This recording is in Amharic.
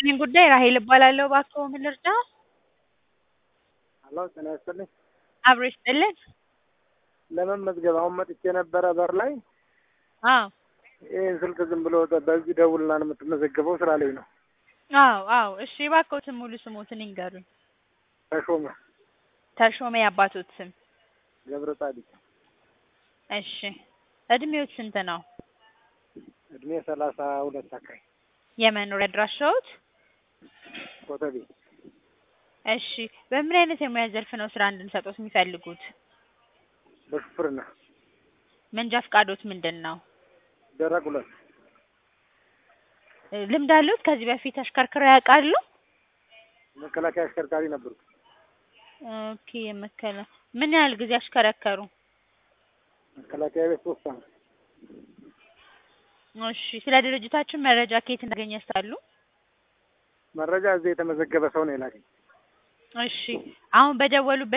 ይስጥልኝ ጉዳይ ራሔል እባላለሁ። እባክዎ ምን ልርዳዎ? ሄሎ ጤና ይስጥልኝ። አብሮ ይስጥልን። ለመመዝገብ አሁን መጥቼ ነበረ በር ላይ አዎ ይህን ስልክ ዝም ብሎ በዚህ ደውልና ነው የምትመዘገበው ስላለኝ ነው። አዎ አዎ እሺ እባክዎትን ሙሉ ስሞትን ይንገሩኝ? ተሾመ ተሾመ የአባቶት ስም? ገብረ ጻዲቅ እሺ እድሜዎት ስንት ነው? እድሜ ሰላሳ ሁለት አካባቢ የመኖሪያ አድራሻዎት? ኮተቤ እሺ በምን አይነት የሙያ ዘርፍ ነው ስራ እንድንሰጥዎት የሚፈልጉት? በሹፍርና መንጃ ፈቃዶት ምንድን ነው? ደረቅ ሁለት ልምድ አለዎት? ከዚህ በፊት አሽከርክረው ያውቃሉ? መከላከያ አሽከርካሪ ነበርኩ። ኦኬ መከላ ምን ያህል ጊዜ አሽከረከሩ? መከላከያ ቤት ሶስት አመት። እሺ ስለ ድርጅታችን መረጃ ከየት እንዳገኙ ያስታውሳሉ? መረጃ እዚህ የተመዘገበ ሰው ነው የላከኝ። እሺ አሁን በደወሉበት